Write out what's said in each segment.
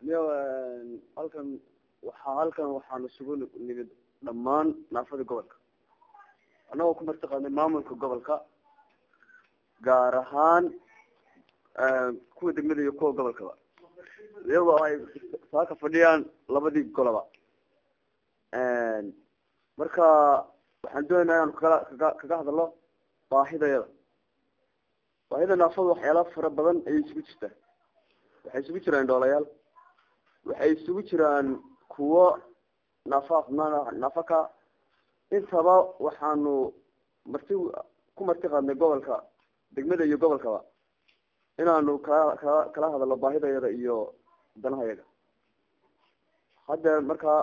miyo halkan waxaa halkan waxaan isugu nimid dhammaan naafada gobolka annagoo ku marti qaadnay maamulka gobolka gaar ahaan kuwa degmada iyo kuwa gobolkaba iyagoo ay saaka fadhiyaan labadii goloba marka waxaan doonaynaa inaan kala kaga kaga hadalno baahidayada baahida naafada waxyaala fara badan ayay isugu jirtaa waxay isugu jiraan dhoolayaal waxay isugu jiraan kuwo naafa naafaka intaba waxaanu marti ku marti qaadnay gobolka degmada iyo gobolkaba inaanu kala kala kala hadalno baahidayada iyo danahayaga haddeer markaa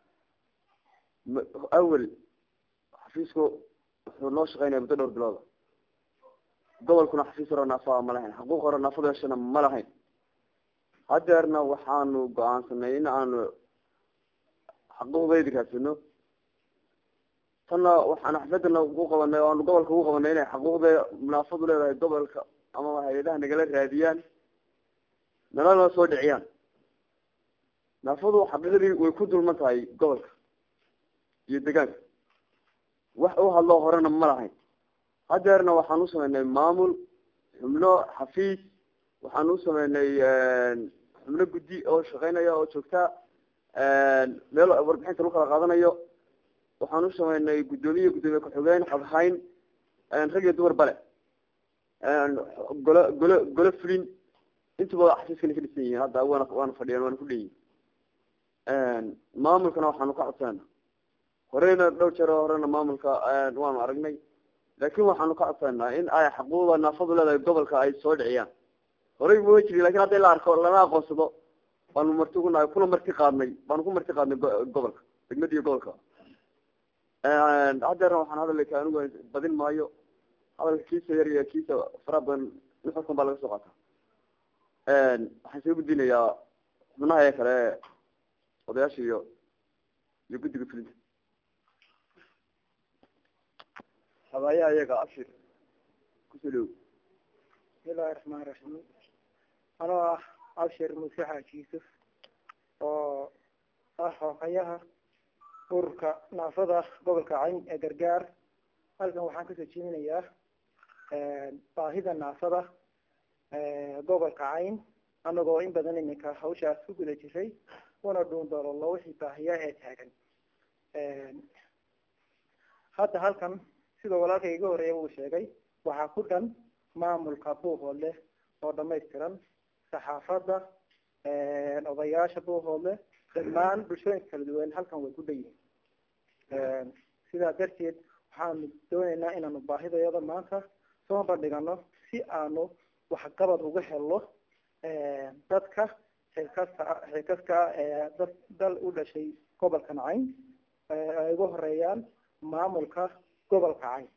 awel xafiisku wuxuu noo shaqeynaya muddo dhowr bilooda gobolkuna xafiis hore naafaa ma lahayn xaquuq hore naafada heshana ma lahayn hadeerna waxaanu go-aansanay in aanu xaquuqdaydi raadsano tanna waxaan xafladana ugu qabanay o aanu gobolka ugu qabanay inay xaquuqda munaafadu leedahay gobolka ama hay-adaha nagala raadiyaan nalana soo dhiciyaan naafadu xaqiiqdii way ku dulman tahay gobolka iyo degaanka wax u hadloo horena ma lahayn hadeerna waxaan u sameynay maamul xubno xafiis waxaan u sameynay xubno guddi oo shaqeynaya oo joogta meel warbixinta lagu kala qaadanayo waxaan u sameynay guddoomiye guddoomiye ku-xigeen xoghayn rag iyo dumar bale golo golo golo fulin intuba xafiiskana ka dhisan yihiin hadda waana waana fadhiyaan waana ku dheyihin maamulkana waxaanu ka codsana horeyna dhowr jeer horena maamulka waanu aragnay laakin waxaanu ka codsanaa in ay xaquuqda naafadu leedahay gobolka ay soo dhiciyaan horey ma jiri lakin hadda la arko lana aqoonsado baanu marti ugunahay kuna marti qaadnay baanu ku marti qaadnay gobolka degmada iyo gobolka hadeerna waxaan hadalka anigu badin maayo hadalka kiisa yar iyo kiisa faraha badan nuxurkan baa laga soo qaata waxaan soo gudbinayaa xubnaha ee kale odayaasha iyo iyo guddiga fulinta habaaya iyaga abshir kusoo dhow bismillahi raxmaan raxiim anoo ah abshir muuse xaaji yuusuf oo ah hookayaha ururka naafada gobolka cayn ee gargaar halkan waxaan kasoo jeedinayaa baahida naafada gobolka cayn anagoo in badan iminka hawshaas ku guda jiray una dhuun doololo wixii baahiya ee taagan hadda halkan sida walaalka iga horeeya uu sheegay waxaa ku dhan maamulka buuhoodle oo dhamaystiran saxaafadda odayaasha buuhoodle dhammaan bulshooyinka kala duwan halkan way ku dhan yihiin sidaa darteed waxaanu dooneynaa inaanu baahidayada maanta soo bandhigano si aanu waxqabad uga helno dadka xilkasta xilkaska dad dal u dhashay gobolkan cayn ay ugu horeeyaan maamulka gobolka cayn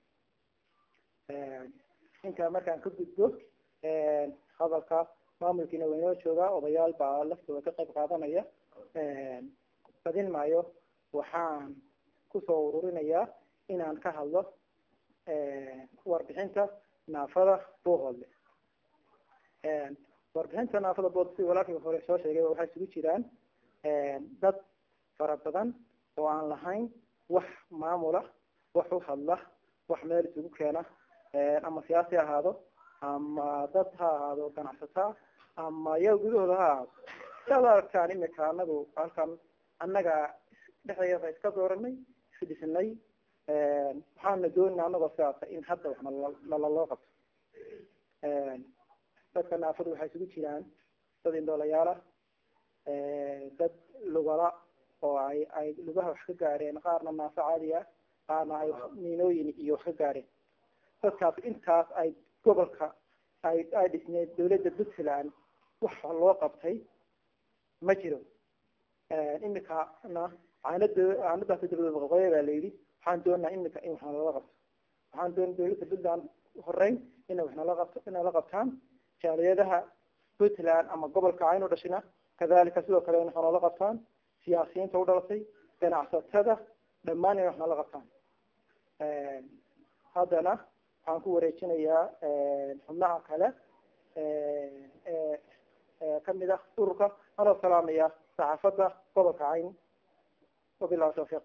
intaa markaan ka gudbo hadalka maamulkiina waynoo joogaa odayaal baa laftooda ka qayb qaadanaya badin maayo waxaan kusoo ururinayaa inaan ka hadlo warbixinta naafada buuhoodle warbixinta naafada bood si walaalkii hore soo sheegay waxay isugu jiraan dad fara badan oo aan lahayn wax maamula wax u hadla wax meel isugu keena ama siyaasi ha ahaado ama dad ha ahaado ganacsataa ama iyaga gudahooda ha ahaado siaad aragtaan imika anagu halkan annaga dhexdeeda iska dooranay isdhisinay waxaana doonina anagoo sidaasa in hadda wax nalaloo qabto dadka naafadu waxay isugu jiraan dad indhoolayaala dad lugala oo ay ay lugaha wax ka gaareen qaarna naafo caadi ah qaarna ay miinooyin iyo wax ka gaareen dadkaas intaas ay gobolka ay ay dhisneed dawladda puntland wax loo qabtay ma jiro imikana caanada caanadaas dabada qoqoya baa la yidhi waxaan doonaa imika in wax nalala qabto waxaan doona dawladda puntland horeyn inay wax nala qabto inay la qabtaan jaaliyadaha puntland ama gobolka cayn u dhashina kadalika sidoo kale in wax nala qabtaan siyaasiyiinta u dhalatay ganacsatada dhammaan inay wax nala qabtaan haddana waxaan ku wareejinayaa xubnaha kale kamid ah ururka anoo salaamaya saxaafadda gobolka cayn wabilahi tawfiiq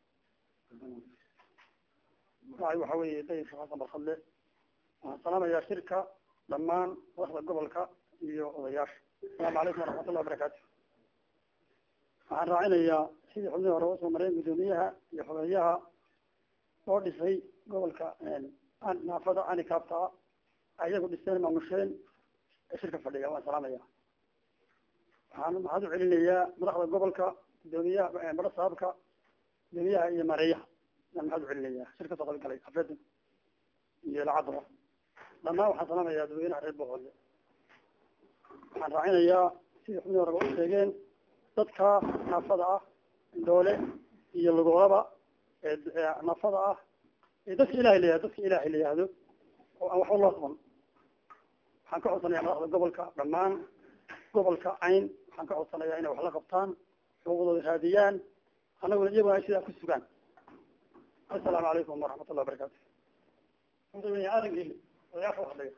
magacay waxa weeye dayib xasan barkadle waxaan salaamayaa shirka dhammaan madaxda gobolka iyo odayaasha asalaamu calaykum waraxmatullahi wabarakaatu waxaan raacinayaa sidii xubnihii hore usoo mareen guddoomiyaha iyo xogeeyaha oo dhisay gobolka naafada anikaabta ayagu dhiseen maamusheen ee shirka fadhiya waan salaamaya waxaan maxaad u celinayaa madaxda gobolka guddoomiyaha mara saabka guddoomiyaha iyo mareeyaha yaan maxaad u celinayaa shirka soo qayb galay afeedan iyo lacadaba dhammaan waxaan salaamayaa dadweynaha reer boqolle waxaan raacinayaa sidii xubnihii horeba u sheegeen dadka naafada ah doole iyo lugolaba ee naafada ah ee dadka ilahay layihahdo dadka ilahay la yihahdo oo aan waxba loo qaban waxaan ka codsanayaa madaxda gobolka dhammaan gobolka cayn waxaan ka codsanayaa inay wax la qabtaan xuquuqdooda raadiyaan annaguna iyaguna ay sidaa ku sugaan assalaamu calaykum waraxmat ullahi wabarakatu aadan geli odayaasha waxdhiga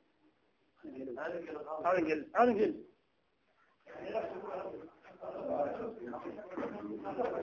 aadan geli aadan geli